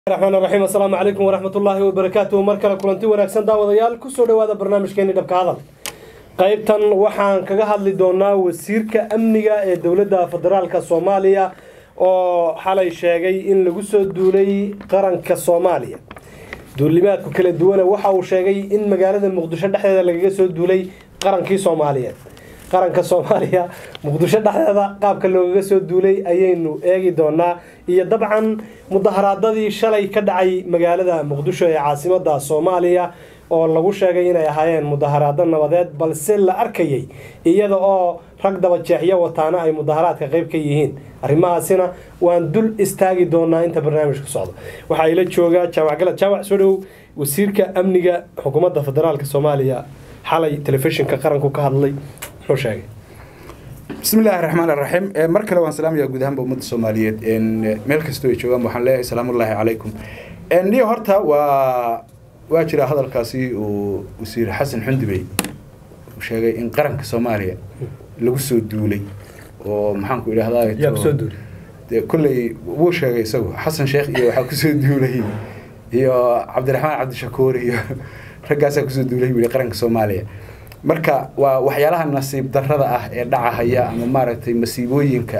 raxmaan raxiim assalaamu calaykum waraxmat ullaahi wabarakaatuhu mar kale kulanti wanaagsan daawadayaal kusoo dhawaada barnaamijkeeni dhabka hadal qaybtan waxaan kaga hadli doonaa wasiirka amniga ee dowladda federaalka soomaaliya oo xalay sheegay in lagu soo duulay qaranka soomaaliya duulimaadku kala duwana waxa uu sheegay in magaalada muqdisho dhexdeeda lagaga soo duulay qarankii soomaaliyeed qaranka soomaaliya muqdisho dhexdeeda qaabka loogaga soo duulay ayaynu eegi doonaa iyo dabcan mudaharaadadii shalay ka dhacay magaalada muqdisho ee caasimada soomaaliya oo lagu sheegay inay ahaayeen mudaharaado nabadeed balse la arkayay iyada oo rag dabajeexyo wataana ay mudaharaadka qayb ka yihiin arrimahaasina waan dul istaagi doonaa inta barnaamijku socdo waxaa ila jooga jaamac galad jaamac soo dhow wasiirka amniga xukuumadda federaalk soomaaliya xalay telefishinka qaranku ka hadlay muxuu sheegay bismi illaahi raxmaan raxiim mar kale waan salaamayaa guud ahaanba ummadda soomaaliyeed meel kastoo ay joogaan waxaan leeyahay salaamullaahi calaykum niyo horta waa waa jira hadalkaasi uu wasiir xasan xundubey uu sheegay in qaranka soomaaliya lagu soo duulay oo maxaanku idhahdaa yaa kusoo duulay dee kolley wuu sheegay isagu xasan sheekh iyo waxaa kusoo duulay iyo cabdiraxmaan cabdishakuur iyo raggaasaa kusoo duulay buu yihi qaranka soomaaliya marka waa waxyaalaha nasiib darrada ah ee dhacahaya ama maaragtay masiibooyinka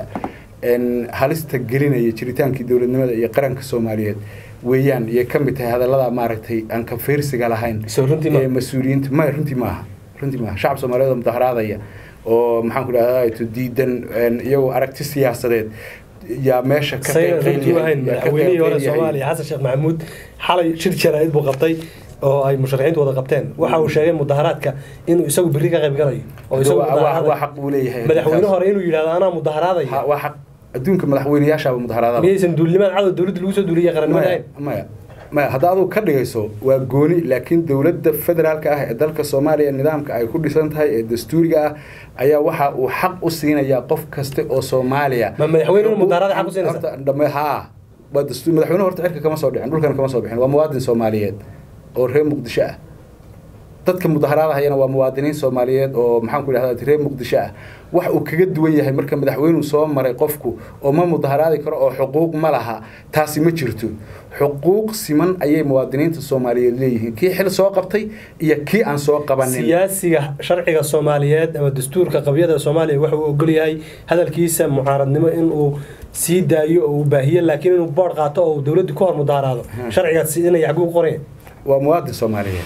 halista gelinaya jiritaankii dowladnimada iyo qaranka soomaaliyeed weeyaan iyay ka mid tahay hadallada maaragtay aan ka fiirsiga lahayn Soo runtii ma- ee mas-uuliyiinta maya runtii maaha runtii maaha shacab soomaaliyeed oo mudaharaadaya oo maxaan ku dhahdaa diidan iyagoo aragti siyaasadeed yaa meesha ka saynan runtii qeybqeylaya- ahayn yaa ka madaxweynihii hore qeybqeylaya. soomaaliya xasan sheekh maxamuud xalay shir jaraa'id buu qabtay oo ay musharaxiintu wada qabteen waxa uu sheegay mudaharaadka inuu isagu berri ka qayb galayo oo isagu Waa- waa- waa mudaharaadayo. xaq uu leeyahay madaxweyne hore inuu yidhahdo anaa mudaharaadaya Ha- waa xaq adduunka madaxweynayaashaaba mudaharaadaba miyaysan duulimaad cadow dowladda lagu soo duuliyay qarannimada maya ahayn maya maya hadda adigu ka dhigayso waa gooni laakiin dowladda federaalka ah ee dalka soomaaliya nidaamka ay ku dhisan tahay ee dastuuriga ah ayaa waxa uu xaq u siinayaa qof kasta oo soomaaliya Ma madaxweyne inuu mudaharada xaq u siinaysa? Horta, dhame haa waa dastuur madaxweyne horta cirka kama soo dhicin dhulkana kama soo bixin waa muwaadin soomaaliyeed oo reer muqdisho ah dadka mudaharaadahayana waa muwaadiniin soomaaliyeed oo maxaan ku idhahdaa reer muqdisho ah wax uu kaga duwan yahay marka madaxweynuu soo maray qofku oo ma mudaharaadi karo oo xuquuq ma laha taasi ma jirto xuquuq siman ayay muwaadiniinta soomaaliyeed leeyihiin kii xil soo qabtay iyo kii aan soo qabanin siyaasiga sharciga soomaaliyeed ama dastuurka qabyada soomaaliya waxa uu ogol yahay hadalkiisa mucaaradnimo inuu sii daayo oo uu baahiyo laakiin inuu boodh qaato oo uu dowladdu ka hor mudaharaado sharcigaas inay xaguu qoreen waa muwaadin soomaaliyeed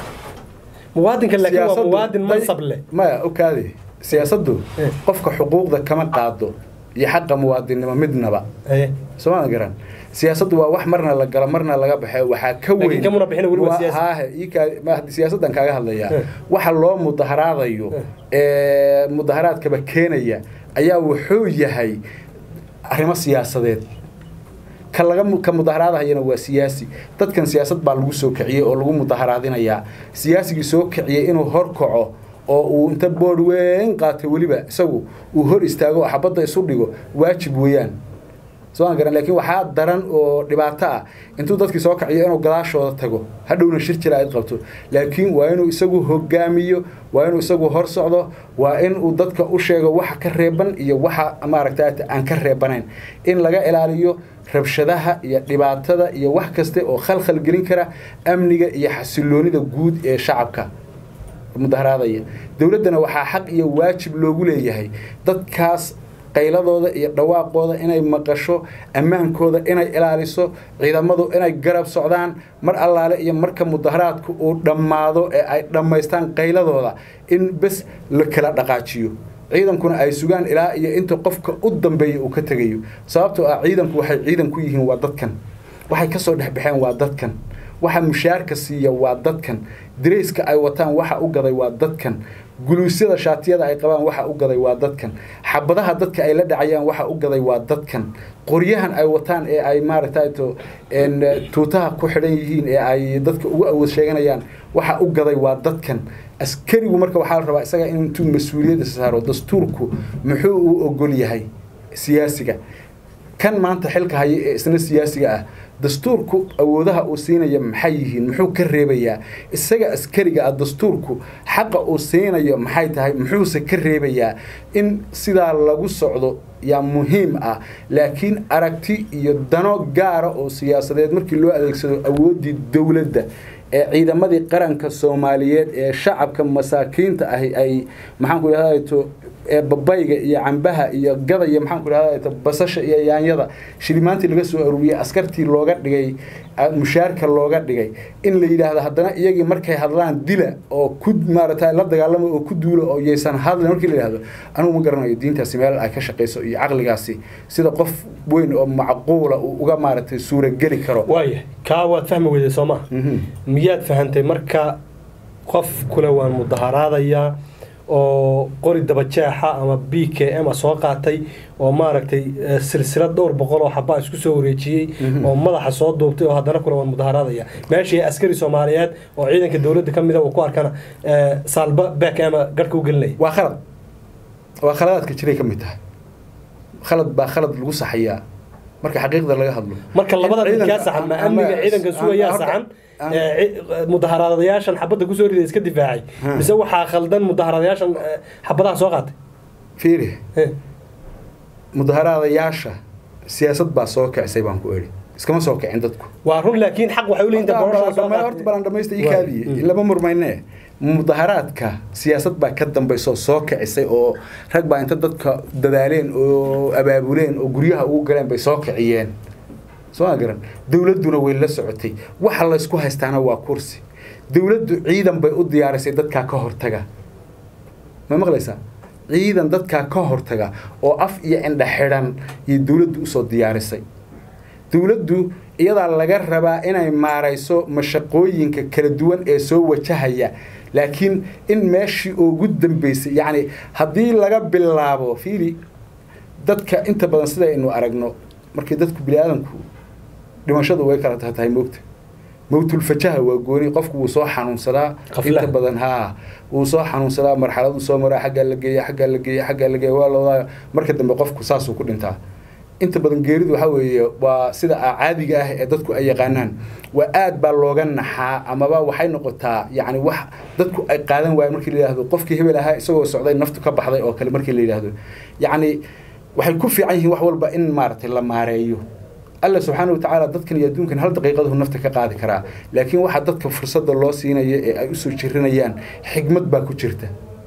muwaadinka laakiin waa Siyaasaddu- muwaadin mansab leh maya okaadi siyaasaddu Eh. qofka xuquuqda kama qaado iyo xaqa muwaadinnimo midnaba Haye. sooma garan siyaasaddu waa wax marna la galo marna laga baxo waxaa ka Laakiin weyn kamuna bixina weli waa Waa- siyaasi. haahe, ii kaa- ma- hadda siyaasaddan kaaga hadlayaa Eh. waxa loo mudaharaadayo Eh. ee mudaharaadkaba keenaya ayaa wuxuu yahay arrimo siyaasadeed ka laga mu- ka mudaharaadahayana waa siyaasi dadkan siyaasad baa lagu soo kiciyey oo lagu mudaharaadinayaa siyaasigii soo kiciyey inuu horkaco oo uu inta boodh weyn qaatay weliba isagu uu hor istaago oo xabadda isu dhigo waajib weeyaan soo aan garan laakiin waxaa daran oo dhibaato ah intuu dadkii soo kaciyo inuu gadaashooda tago hadhowna shir jira ayd qabto laakiin waa inuu isagu hogaamiyo waa inuu isagu hor socdo waa in uu dadka u sheego waxa ka reeban iyo waxa maaragta aan ka reebanayn in laga ilaaliyo rabshadaha iyo dhibaatada iyo wax kaste oo khalkhal gelin kara amniga iyo xasiloonida guud ee shacabka mudaharaadaya dowladdana waxaa xaq iyo waajib loogu leeyahay dadkaas qayladooda iyo dhawaaqooda inay maqasho ammaankooda inay ilaaliso ciidamadu inay garab socdaan mar allaale iyo marka mudaharaadku uu dhammaado ee ay dhammaystaan qayladooda in bes la kala dhaqaajiyo ciidankuna ay sugaan ilaa iyo inta qofka u dambeeya uu ka tegayo sababtoo ah ciidanku waxay ciidan ku yihiin waa dadkan waxay kasoo dhexbaxeen waa dadkan waxa mushaarka siiya waa dadkan dirayska ay wataan waxa u gaday waa dadkan guluusyada shaatiyada ay qabaan waxa u gaday waa dadkan xabadaha dadka ay la dhacayaan waxa u gaday waa dadkan qoryahan ay wataan ee ay maaragtay to en, tuutaha ku xidhan yihiin ee ay dadka ugu awood sheeganayaan waxa u gaday waa dadkan askarigu marka waxaa la rabaa isaga intuu mas-uuliyadda saaro dastuurku muxuu u ogol yahay siyaasiga kan maanta xilka haya ee isna siyaasiga ah dastuurku awoodaha uu siinaya maxay yihiin muxuu ka reebayaa isaga askariga ah dastuurku xaqa uu siinayo maxay tahay muxuuse ka reebayaa in sidaa lagu socdo yaa muhiim ah laakiin aragti iyo dano gaara oo siyaasadeed markii loo adeegsado awooddii dowladda ee ciidamadii qaranka soomaaliyeed ee shacabka masaakiinta ahi ay maxaanku idhahdato ee babayga iyo cambaha iyo gada iyo maxaanku idhahdato basasha iyo yaanyada shilimaantii laga soo aruuriyey askartii looga dhigay mushaarka looga dhigay in la yidhaahdo haddana iyagii markay hadlaan dila oo ku maarata la dagaalamo oo ku duulo oo yaysan hadlin markii la yidhahdo anugu ma garanayo diintaasi meel ay ka shaqayso iyo caqligaasi sida qof weyn oo macquula uu uga maaragtay suurageli karo waaya kaa waad fahmi weyday soo ma miyaad fahantay marka qof kule waan mudaharaadayaa oo qori dabajeexa ama b k m a soo qaatay oo maaragtay silsilad dhowr boqol oo xabaa isku soo wareejiyey oo madaxa soo duubtay oo haddana kule waan mudaharaadaya meeshii askari soomaaliyeed oo ciidanka dowladda ka mida uu ku arkana saalba back ama garhka u gelinaya waa khalad waa khaladaadka jiray ka mid tahay khalad baa khalad lagu saxayaa marka xaqiiqda laga hadlo marka labada mid kaa saxan ma amniga ciidanka sugayaa saxan mudaharadayaashan xabadda kusoo riday iska difaacay mise waxaa khaldan mudaharadayaashan xabadaha soo qaatay fiiri mudaharaadayaasha siyaasad baa soo kicisay baan ku eri iskama soo kicin dadku waa run laakiin xaq waxay uleeyihin horta balan dhamaysta ii kaadiye lama murmayne mudaharaadka siyaasad baa ka dambayso soo kicisay oo rag baa inta dadka dadaaleen oo abaabuleen oo guryaha ugu galeen bay soo kiciyeen soo ma garan dowladduna way la socotay waxa laysku haystaana waa kursi dowladdu ciidan bay u diyaarisay dadkaa ka hortaga ma maqlaysaa ciidan dadkaa ka hortaga oo af iyo indha xidhan iyo dowladdu usoo diyaarisay dowladdu iyadaa laga rabaa inay maarayso mashaqooyinka kala duwan ee soo wajahaya laakiin in meeshii ugu dambeysay yacni haddii laga bilaabo fiili dadka inta badan sidaynu aragno markii dadku bini aadamku dhimashadu way kala tahay moogta mawtulfajaha waa gooni qofku wuu soo xanuunsadaa inta badan haa wuu soo xanuunsadaa marxaladu soo maraa xaggaa la geeya xaggaa la geeya xaggaa la geeya waa lawadaa marka dambe qofku saasuu ku dhintaa inta badan geeridu waxaa weeye waa sida caadiga ah ee dadku ay yaqaanaan waa aad baa looga naxaa amaba waxay noqotaa yacni wax dadku ay qaadan waayeen markii la yidhahdo qofkii hebel ahaa isagoo socday naftu ka baxday oo kale markii la yidhahdo yacni waxay ku fiican yihiin wax walba in maaragtay la maareeyo alla subxaana watacaala dadkan iyo adduunkan hal daqiiqadahu nafta ka qaadi karaa laakiin waxaa dadka fursadda loo siinaya ee ay usoo jirinayaan xigmad baa ku jirta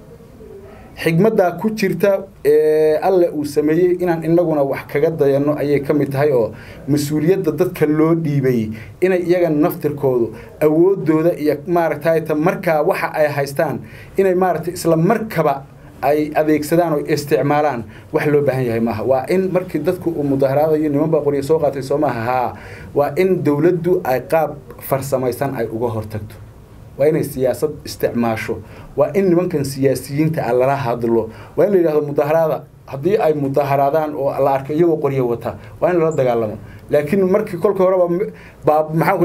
xigmaddaa ku jirta ee alle uu sameeyey inaan inaguna wax kaga dayanno ayay ka mid tahay oo mas-uuliyadda dadka loo dhiibay inay iyaga naftirkoodu awooddooda iyo maaragtay ta markaa waxa ay haystaan inay maaragtay isla markaba ay adeegsadaan oo isticmaalaan wax loo baahan yahay maaha waa in markii dadku uu mudaharaadayo niman baa qoryo soo qaatay soo maaha haa waa in dowladdu ay qaab farsamaysan ay uga hortagto waa inay siyaasad isticmaasho waa in nimankan siyaasiyiinta a lala hadlo waa in la yidhahdo mudaharaada haddii ay mudaharaadaan oo la arko iyagoo qoryo wata waa in lala dagaalamo laakiin markii kolka horeba baa maxaan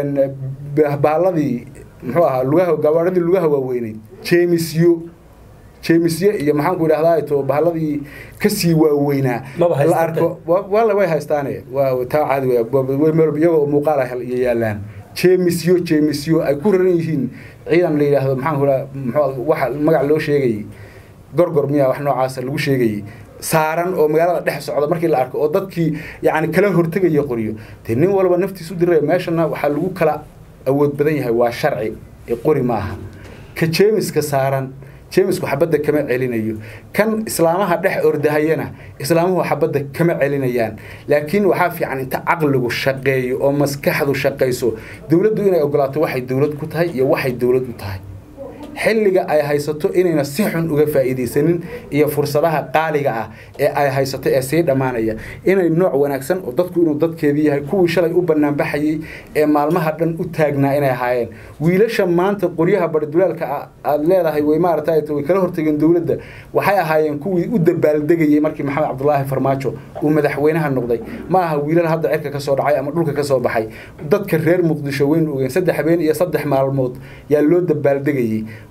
ku baaladii muxuu ahaa lugaha gabaaradii lugaha waaweyneyd jeemisyo jeemisye iyo maxaanku idhahdaa to bahaladii kasii waaweynaa la arko wala way haystaane waa taa caadi iyagoo muuqaal ah iyo yaalaan jeemisyo jeemisyo ay ku raran yihiin ciidan la yidhaahdo maxaanku idhaha mxuu waxa magac loo sheegayey gorgor miyaa wax noocaasa lagu sheegayey saaran oo magaalada dhex socda markii la arko oo dadkii yacni kala hortegaya qoryo dee nin walba naftiisu diraya meeshana waxaa lagu kala awood badan yahay waa sharci ee qori maaha ka jeemiska saaran jeemisku xabadda kama celinayo kan islaamaha dhex ordahayana islaamuhu xabadda kama celinayaan laakiin waxaa fiican inta caqligu shaqeeyo oo maskaxdu shaqayso dowladdu inay ogolaato waxay dowlad ku tahay iyo waxay dowlad u tahay xilliga ay haysato inayna si xun uga faa'iidaysanin iyo fursadaha qaaliga ah ee ay haysato ee sii dhammaanaya inay nooc wanaagsan oo dadku inuu dadkeedii yahay kuwii shalay u banaanbaxayey ee maalmaha dhan u taagnaa inay ahaayeen wiilasha maanta qoryaha bardulaalka aad leedahay way maaragtay way kala hortageen dowladda waxay ahaayeen kuwii u dabaaldegayey markii maxamed cabdulaahi farmaajo uu madaxweynaha noqday ma aha wiilal hadda cirka ka soo dhacay ama dhulka ka soo baxay dadka reer muqdisho weyn ogeen saddex habeen iyo saddex maalmood yaa loo dabaaldegayey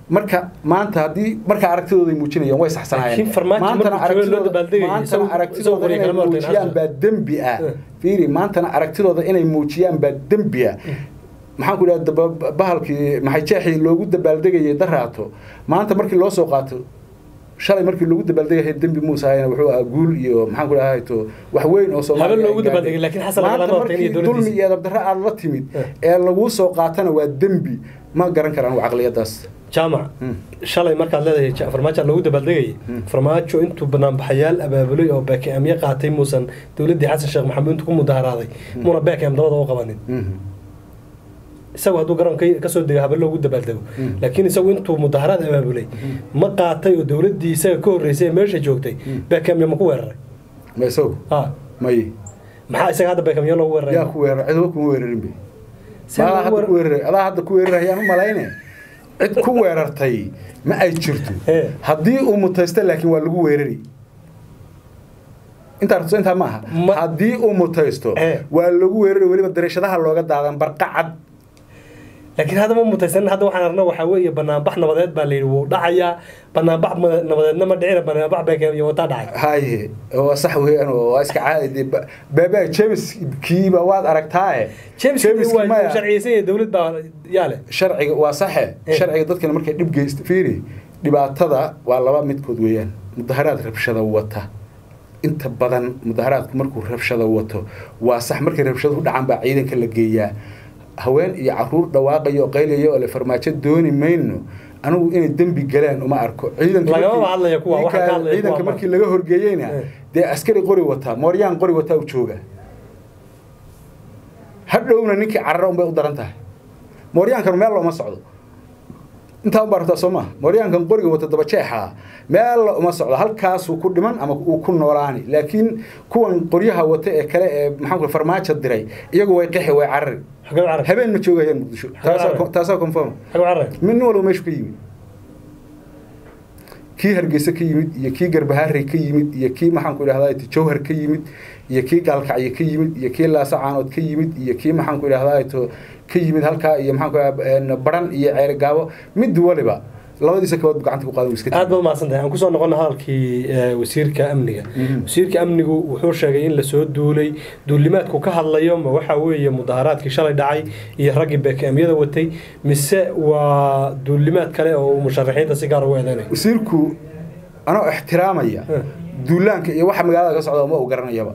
marka maanta haddii marka aragtidooda ay muujinayaan way saxsanayeen Laakiin farmaajo maantana markuu joogo loo aragtidooda dabaaldegayay, maantana isagoo- aragtidooda isagoo inay kalama hortayn muujiyaan xasan. baa dembi ah Eh. fiiri maantana aragtidooda inay muujiyaan baa dembi ah maxaan ku idhaha daba- bahalkii maxay jeexii loogu dabaaldegayay daraato maanta markii loo soo qaato shalay markii loogu dabaaldegaya dembi muuse ahayna wuxuu ahaa guul iyo maxaan ku idhaha to wax weyn oo Soomaaliya Haba loogu ay gaadhay. dabaaldegay, laakiin Xasan maanta lagama hortayn iyo markii dulmi dowladdiisa. iyo edabdarro aad la timid Eh. ee laguu soo qaatana waa dembi ma garan karaan waa caqliyadaas jaamac Hmm. shalay markaad leedahay ja- farmaajo loogu dabaaldegayay Hmm. farmaajo intuu banaanbaxayaal abaabulay oo beekemyo qaatay muusan dowladdii xasan sheekh maxamuud intuu ku mudaharaaday muuna beekem dabada u qabanin Mhm. isagu hadduu garoonka kasoo dego habe loogu dabaaldego Hmm. laakiin isagu intuu mudaharaad abaabulay ma qaatay oo dowladdii isaga ka horreysay ee meesha joogtay Hmm. beekemyo ma ku weeraray ma isagu ha may maxaa isaga hadda beekemyo loogu weeraray yaa ku weerar cidba kuma weerarin be See adaa loogu hadda weerar- ku weeraray adaa hadda ku weerarayaan u malayne cid ku weerartay ma ay jirto Eh. haddii uu mutaysto laakiin waa lagu weerari intaa rabto intaa ma aha Ma- haddii uu mutaysto Eh. waa lagu weerari weliba darashadaha looga daadan barqacad laakiin hadda ma mutaysanin hadda waxaan arna waxaa weeye banaanbax nabadeed baa layidhi wuu dhacayaa banaanbax ma- nabadeedna ma dhicina banaanbax beekemyo wataa dhacay haye waa sax weeyaan oo waa iska caadi dee ba- baabaa jebiskiiba waad aragtaaye james Jebiski waa maya. sharciyeysan yahay dowlad baa yaa leh sharciga waa saxe Eh. sharciga dadkana markay dhib geysta fiiri dhibaatada waa laba midkood weeyaan mudaharaad rabshada wata inta badan mudaharaadku markuu rabshada wato waa sax markay rabshaduhu dhacaan baa ciidanka la geeyaa haween iyo caruur dhawaaqaya oo qaylaya oo le farmaajo dooni mayno anigu inay dembi galeen uma arko ciidanka Lagamaba markii- hadlaya kuwa, waxaa ka hadlaya ciidanka kuwa markii laga horgeeyeyna Eh. dee askari qori wataa mooryaan qori wataa u jooga hadhowna ninkii carara unbay u daran tahay mooryaankan meel looma socdo intaa u baartaa soo maha mooryaankan qoriga wata dabajeexa meel uma socdo halkaasuu ku dhiman ama uu ku noolaani laakiin kuwan qoryaha wata ee kale ee maxaan ku farmaajo diray iyagu way qixi way carari xagee u carray habeen ma joogayaan muqdisho taasaa carari. taasaa confirm xagee u carray min walba meeshu ka yimid kii hargeysa ka yimid iyo kii garbahaarey ka yimid iyo kii maxaan ku idhahdaa jawhar ka yimid iyo kii gaalkacyo ka yimid iyo kii laasa caanood ka yimid iyo kii maxaan ku idhahdaa to ka yimid halkaa iyo maxaan ku idhahdaa baran iyo ceerigaabo mid waliba labadiisa kabood gacanta ku qaadan iska aad baad mahadsan tahay aan kusoo noqona hadalkii eh, wasiirka amniga Mhm. wasiirka amnigu wuxuu sheegay in lasoo duulay duulimaadku ka hadlayo ma waxaa weeye mudaharaadkii shalay dhacay iyo raggii beekemyada watay mise waa duulimaad kale oo uu musharaxiinta si gaar ugu eedeynayo wasiirku anoo ixtiraamaya Eh. duulaanka iyo waxa magaalada ka socda ma uu garanayaba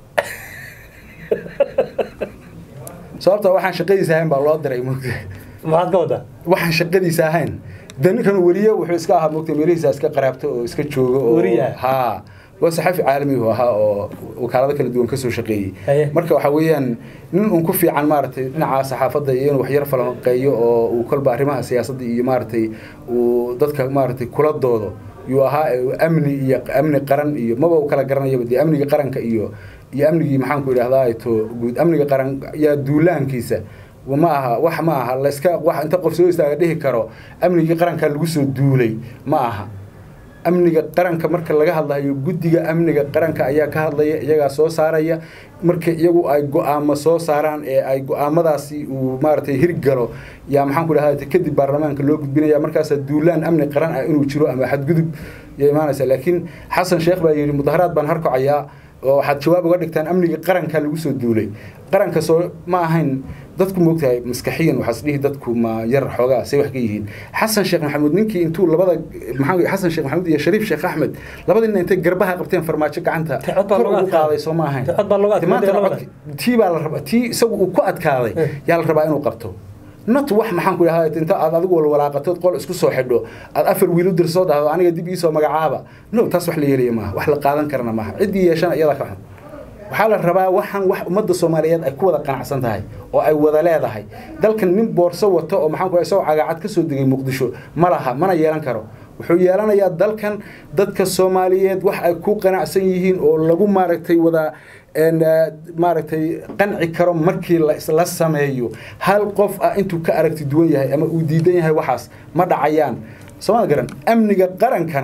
sababta waxaan shaqadiisa ahayn baa loo diray moogta maxaad ka wadaa waxaan shaqadiisa ahayn de ninkan weriye wuxuu iska ahaa moogta meelihiisa iska qaraabto oo iska joogo oo Weriye ah? haa waa saxafi caalami uu ahaa oo wakaalado kala duwan kasoo shaqeeyey Haye. marka waxa weeyaan nin un ku fiican maaragtay dhinaca saxaafadda iyo inuu waxyar falanqeeyo oo uu kolba arrimaha siyaasadda iyo maaragtay uu dadka maaragtay kula doodo yuu ahaa ee amni iyo amni qaran iyo maba u kala garanayaba dee amniga qaranka iyo iyo amnigii maxaan ku idhahdaa to guud amniga qaran yaa duulaankiisa ma aha wax ma aha layska wax inta qof soo istaaga dhihi karo amnigii qaranka lagu soo duulay ma aha amniga qaranka marka laga hadlayo guddiga amniga qaranka ayaa ka hadlaya iyagaa soo saaraya marka iyagu ay go-aamo soo saaraan ee ay go-aamadaasi uu maaragtay hirgalo yaa maxaan ku dhahda kadib baarlamaanka loo gudbinaya markaasaa duulaan amni qaran ah inuu jiro ama xadgudub ya imaanaysa laakiin xasan sheekh baa yidhi mudaharaad baan harkacayaa oo waxaad jawaab uga dhigtaan amniga qaranka lagu soo duulay qaranka soo ma ahayn dadku moogtahay maskaxiyan waxaas dhihi dadku ma yar xoogaa say wax ka yihiin xasan sheekh maxamuud ninkii intuu labada maxaa xasan sheekh maxamuud iyo shariif sheekh axmed labadii nin intay garbaha qabteen farmaajo gacanta Tacad baa kor looga ugu adkaaday. qaaday soo ma ahayn Tacad baa looga adkaaday maanta labada. codki- tii baa la rabaa tii isagu uu ku adkaaday Eh. yaa la rabaa inuu qabto not wax maxaan ku idhahdaa inta aad adigu walwalaaqatood qol isku soo xidho aad afar wiil u dirsoo dhahdo aniga dib iisoo magacaaba no taas wax la yeelaya maaha wax la qaadan karana maaha ciddii yeeshana iyada ka xun waxaa la rabaa waxaan wax ummadda soomaaliyeed ay ku wada qanacsan tahay oo ay wada leedahay dalkan nin boorso wato oo maxaan ku isagoo cagaacad ka soo degay muqdisho ma laha mana yeelan karo wuxuu yeelanayaa dalkan dadka soomaaliyeed wax ay ku qanacsan yihiin oo lagu maaragtay wada een, eh, maaragtay qanci karo markii la isla sameeyo hal qof ah intuu ka aragti duwan yahay ama uu diidan yahay waxaas ma dhacayaan sooma garan amniga qarankana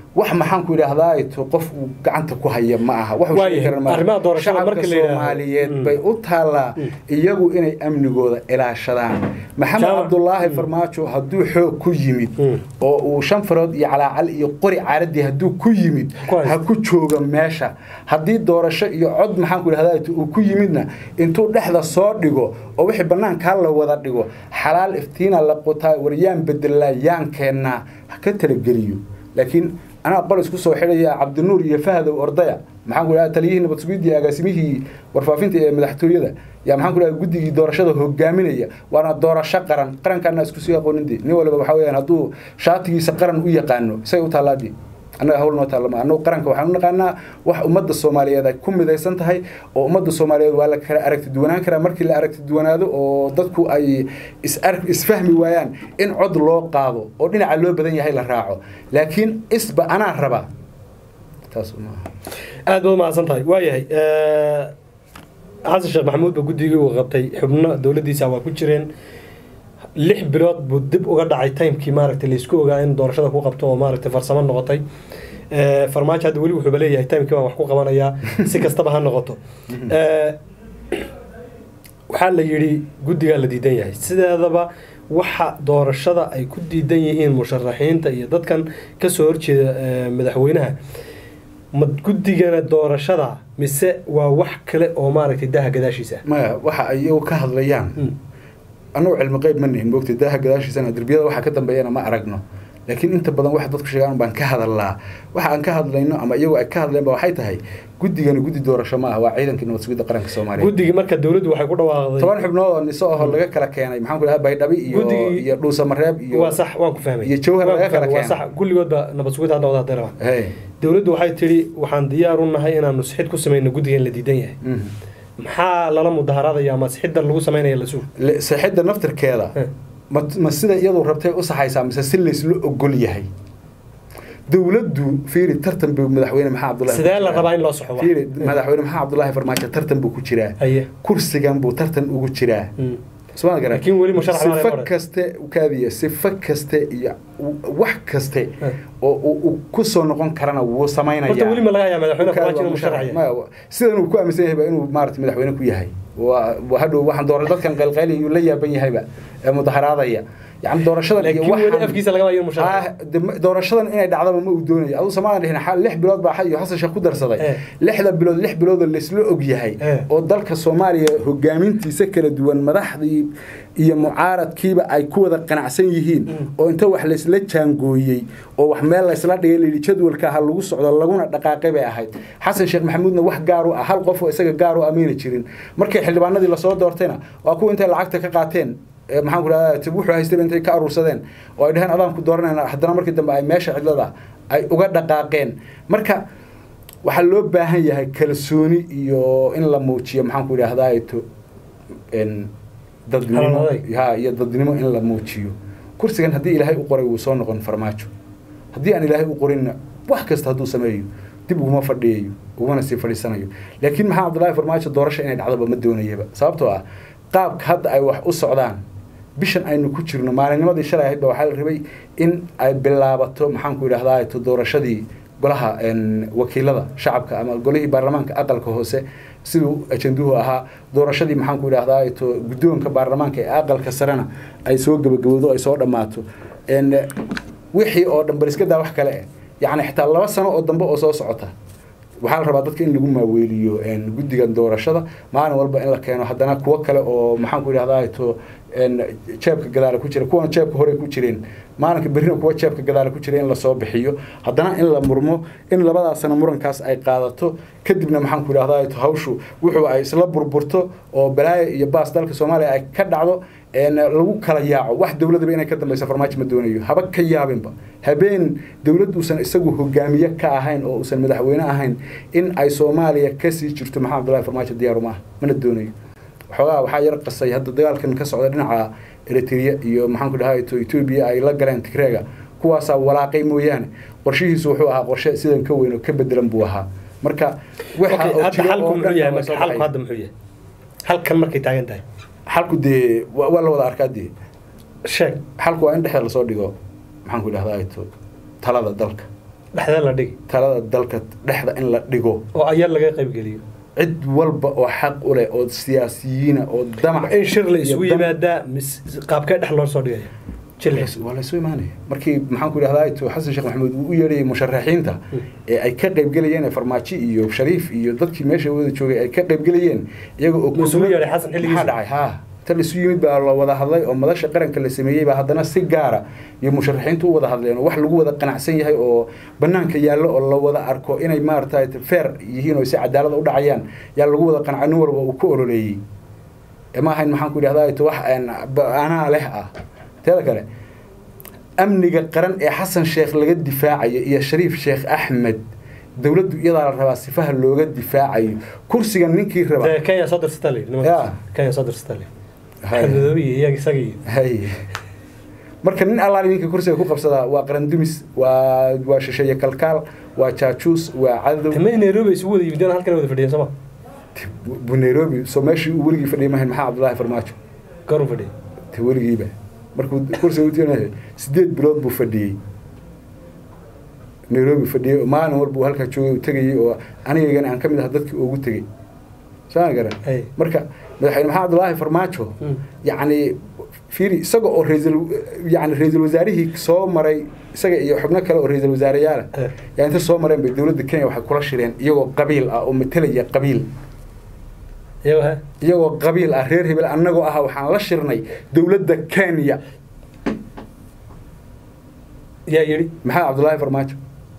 wax maxaan ku idhaahdaa to qof uu gacanta ku haya ma aha wax uu Waayahay, sheegi karan ma aha. arrimaha doorashada Shacabka marka la yidhaahdo. soomaaliyeed Mm. bay u taallaa iyagu inay amnigooda ilaashadaan maxamed Jaamac. cabdulaahi farmaajo hadduu xoog ku yimid Mm. oo uu shan farood iyo calaacal iyo qori caaradii hadduu ku yimid Ku haysto. ha ku jooga meesha haddii doorasho iyo cod maxaan ku idhahdaa uu ku yimidna intuu dhexda soo dhigo oo wixii bannaankaa la wada dhigo xalaal iftiina la qutaa waryaan bedelaa yaan keennaa ha ka talageliyo laakiin anaa qol isku soo xidhaya cabdinuur iyo fahdow ordaya maxaan ku idhahdaa taliyihii nabad sugidii iyo agaasimihii warfaafinta ee madaxtooyada yaa maxaan ku idhahdaa guddigii doorashada hogaaminaya waana doorasho qaran qarankaana isku sii aqoonindii nin waliba waxaa weeyaan hadduu shaatigiisa qaran u yaqaano isagay u taalaadii annaga hawl noo taallama annagu qaranka waxaan u naqaanaa wax ummadda soomaaliyeed ay ku midaysan tahay oo ummadda soomaaliyeed waa la kala aragti duwanaan karaa markii la aragti duwanaado oo dadku ay is ar- isfahmi waayaan in cod loo qaado oo dhinaca loo badan yahay la raaco laakiin isba anaa raba taas maaha aad baad umahadsan tahay waayahay xasan sheekh maxamuud ba guddigii uu qabtay xubno dowladdiisa waa ku jireen lix bilood buu dib uga dhacay timekii maaragtay laysku ogaa in doorashada ku qabto oo maaragtay farsamo noqotay Eh, farmaajo hadda weli wuxuuba leeyahay timekii baan wax ku qabanayaa si kastaba ha noqoto Eh, waxaa la yidhi guddigaa la diidan yahay sideedaba waxa doorashada ay ku diidan yihiin musharaxiinta iyo dadkan kasoo horjeeda eh, madaxweynaha ma guddigana doorashada mise waa wax kale oo maaragtay daha gadaashiisa maya waxa ay iyagu ka hadlayaan Mm. annagu cilmi qayb ma nihin moogtay daaha gadaashiisana derbiyada waxa ka dambeeyana ma aragno laakiin inta badan waxa dadku sheegaan baan ka hadalnaa waxa aan ka hadlayno ama iyagu ay ka hadleen ba waxay tahay guddigani guddi doorasho ma ah waa ciidankii nabad sugidda qaranka soomaaliya guddigii marka dowladdu waxay ku dhawaaqday toban xubnood oo niso ahoo laga kala keenay maxaan ku dhahaa baydhabi iyo Guddigii- iyo dhuusamareeb iyo waa sax waan ku fahmay iyo jawhar Waan ku laga kala fahmay, waa keenay. sax kulligoodba nabad sugid hadda wada deeraba Hey. dowladdu waxay tidhi waxaan diyaar u nahay inaanu sixid ku samayno guddiga in la diidan yahay Mhm. maxaa lala mudaharaadaya ama sixidda lagu samaynaya la suug Le- saxidda naftirkeeda Eh. ma ma sida iyadu rabtay u saxaysaa mise si laysla ogol yahay dowladdu fiiri tartan buu madaxweyne maxamed cabdullahi sidee la rabaa in loo soxo wax? fiiri madaxweyne maxamed cabdullaahi farmaajo tartan buu ku jiraa haye kursigan buu tartan ugu jiraa Mm. soma garan Laakiin weli musharax baan sifo hore. kaste kaadiya sifo kaste iyo wax kaste Eh. oo uu uu ku soo noqon karana wuu samaynaya horta weli ma laga hayaa madaxweyne farmaajo inuu musharax yahay Maya, sidan uu ku aaminsan yahay ba inuu maarata madaxweyne ku yahay waa waa hadhow waxaan doora dadkan qaylqayli uu la yaaban yahayba ee mudaharaadaya yani doorashadan iyo laakiin weli waxaan- afkiisa lagama hayo musharax Ah, de- doorashadan inay dhacdaba ma uu doonayo aduu samaadan dhihin xal lix bilood baa iyo xasan sheekh ku darsaday Eh. lixda bilood lix bilood oo laysla og yahay Eh. oo dalka soomaaliya hogaamintiisa kala duwan madaxdii iyo mucaaradkiiba ay ku wada qanacsan yihiin Mm. oo inta wax laysla jaangooyey oo wax meel laysla dhigay layidhi jadwalka ha lagu socdo laguna dhaqaaqay bay ahayd xasan sheekh maxamuudna wax gaar u ah hal qof oo isaga gaar u ameyna jirin markay xildhibaanadii lasoo doortayna waa kuwa intay lacagta ka qaateen ee maxaan ku dhahdaa tib wuxuu haystayba intay ka aruursadeen oo ay dhaheen adaan ku dooranayna haddana markii dambe ay meesha cidlada ay uga dhaqaaqeen marka waxaa loo baahan yahay kalsooni iyo in la muujiyo maxaan ku idhaahdaa to n dadnimo Halaladay. ha iyo dadnimo in la muujiyo kursigan haddii ilaahay u qoray wuu soo noqon farmaajo haddii aan ilaahay u qorinna wax kasta hadduu sameeyo dib uguma fadhiyayo ugumana sii fadhiisanayo laakiin maxaa cabdullaahi farmaajo doorasho inay dhacdoba ma doonayaba sababtoo ah qaabka hadda ay wax u socdaan bishan aynu ku jirno maalinnimadii shalay ahayd ba waxaa la rabay in ay bilaabato maxaan ku idhahdaa to doorashadii golaha n wakiilada shacabka ama golihii baarlamaanka aqalka hoose siduu ajanduhu ahaa doorashadii maxaan ku idhahdaa to guddoonka baarlamaanka ee aqalka sarena ay soo gabagabowdo ay soo dhammaato n wixii oo dhan bal iska daa wax kale eh yacni xitaa laba sano oo dambe oo soo socota waxaa la rabaa dadka in lagu maaweeliyo n guddigan doorashada maalin walba in la keeno haddana kuwo kale oo maxaan ku idhahdaa to n jeebka gadaala ku jira kuwana jeebka hore ku jireen maalinka berrina kuwa jeebka gadaala ku jira in lasoo bixiyo haddana in la murmo in labadaas sano murankaas ay qaadato kadibna maxaan ku idhahdaa to hawshu wuxuu ay isla burburto oo balaayo iyo baas dalka soomaaliya ay ka dhacdo n lagu kala yaaco wax dowladaba inay ka dambeysa farmaajo ma doonayo haba ka yaabinba habeen dowlad uusan isagu hogaamiye ka ahayn oo uusan madaxweyne ahayn in ay soomaaliya kasii jirto maxamed abdullahi farmaajo diyaaru maaha mana doonayo waxoogaa waxaa yar qasay hadda dagaalkan ka socda dhinaca eritrea iyo maxaan ku dhahay to etoobiya ay la galeen tigreega kuwaasaa walaaqay mooyaane qorshihiisu wuxuu ahaa qorshe sidan ka weyn oo ka bedelan buu ahaa marka waxa Okay, oo hadda jira xalku oo muxuu dhan yahay waa marka soo xalku baxay. hadda muxuu yahay halkan markay taagan tahay xalku dee waa waa la wada arkaa dee sheeg xalku waa in dhexda lasoo dhigo maxaan ku idhahdaa to talada dalka dhexdee la dhigi talada dalka dhexda in la dhigo oo ayaa laga qaybgeliyo cid walba oo xaq u leh oo siyaasiyiina oo damac in shir la iyo isugu dam- yimaadaa mis qaabkee dhex loo soo dhigaya jile waa la isu imaanaya markii maxaan ku idhahdaa to xasan sheekh maxamuud uu u yeedhayay musharaxiinta ee ay ka qaybgelayeen ee farmaajo iyo shariif iyo dadkii meesha wada joogay ay ka qaybgelayeen iyaga oo Ma isugu yeedhay xasan xilligiisa? maxaa dhacay ha ta la isu yimid baa la wada hadlay oo madasha qaranka la sameeyey baa haddana si gaara iyo musharaxiintu u wada hadleen oo wax lagu wada qanacsan yahay oo banaanka yaallo oo la wada arko inay maaragtay feer yihiin oo si cadaalada u dhacayaan yaa lagu wada qanacay nin walba uu ku ololeeyey ee ma ahayn maxaan ku idhahdaa to wax een, ba- anaa leh ah teeda kale amniga qaran ee xasan sheekh laga difaacayo iyo shariif sheekh axmed dowladdu iyadaa la rabaa sifaha looga difaacayo kursiga ninkii raba dee kenya soo dirsata le Ya. kenya soo dirsata le Hay. madoobi iyo iyaga isaga iyo hay marka nin allaali ninka kursiga ku qabsadaa waa qaran dumis waa waa shisheeye kalkaal waa jaajuus waa cadow tamay nairobi isugu wada yimideen halkan wada fadhiyeen sooma bu nairobi soo meeshii uu weligii fadhiyay mahayn maxaa cabdullaahi farmaajo goor u fadhiyay te weligiiba markuu kursiga u tirinaya sideed bilood buu fadhiyey nairobi fadhiyey oo maalin walba uu halkaa joogay uu tegayey oo anigaygana aan ka mid aha dadkii ugu tegey saan garan Hey. marka madaxweyne maxamed abdullaahi farmaajo Mm. yacni fiiri isaga oo raisal yani ra-iisul wasaarihii soo maray isaga iyo xubno kale oo ra-iisul wasaareyaala Eh. yaa inta soo mareen bay dowladda kenya waxay kula shireen iyagoo qabiil ah oo matelaya qabiil iyago he iyagoo qabiil ah reer hebel annagoo ah waxaan la shirnay dowladda kenya yaa yidhi maxaa cabdullaahi farmaajo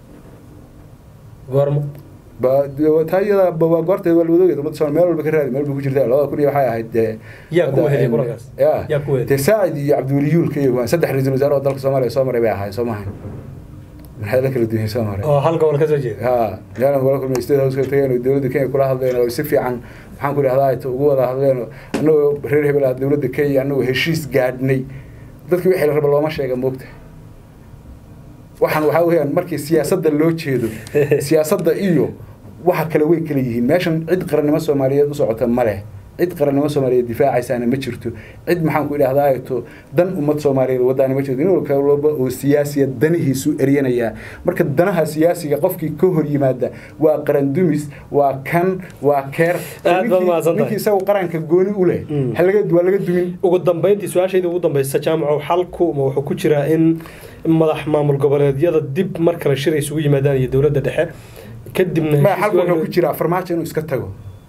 goormo ba taa iyada ba waa goorteed waa lawadoogeed ummadda soomaali meel walba ka raadi meel ba ku jirta labada kun iyo waxay ahayd dee Yaa ku hadda, weheliyay em, kulankaas? ya Yaa ku weheliyay? dee saacid iyo cabdiweli yuulka iyo waan saddex ra-iisul wasaare oo dalka soomaaliya soo maray bay ahaay soo maahan maxay la kala duwan soo maray oo hal gobol ka soo jeeda ha meelan kula kulmay state house ka tageen oo dowladda kenya kula hadleen oo si fiican maxaan ku idhahdaa ta ugu wada hadleen oo annagoo reer hebel ah dowladda kenya annagoo heshiis gaadhnay dadkii wixii la raba looma sheega moogta waxaan waxaa weeyaan markii siyaasadda loo jeedo siyaasadda iyo waxa kale way kala yihiin meeshan cid qarannimo soomaaliyeed u socota ma leh cid qarannimo soomaaliyeed difaacaysaana ma jirto cid maxaan ku idhahdaa to dan ummad soomaaliyeed wadaani ma jirto nin walka walba oo siyaasiya danihiisu eryanayaa marka danaha siyaasiga qofkii ka hor yimaada waa qaran dumis waa kan waa keer Aad baad Ninkii- mahadsantahay. ninkii isagu qaranka gooni u leh Mm. ha laga- waa laga dumin ugu dambeyntii su-aashayda ugu dambeysa jaamacow xalku ma wuxuu ku jiraa in madax maamul goboleedyada dib mar kale shir ay isugu yimaadaan iyo dowladda dhexe kadibna ma heshiis xalku wuxuu waaga- ku jiraa farmaajo inuu iska tago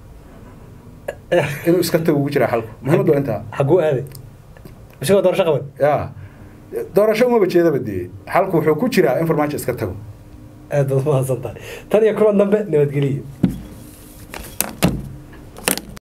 inuu iska tago ku jiraa xalku muhiimadu waa intaa xaguu aaday isagoo doorasho qaban ya doorasho umaba jeedaba dee xalku wuxuu ku jiraa in farmaajo iska tago aad baad mahadsan tahay tan iyo kulan dambe nabadgeliyo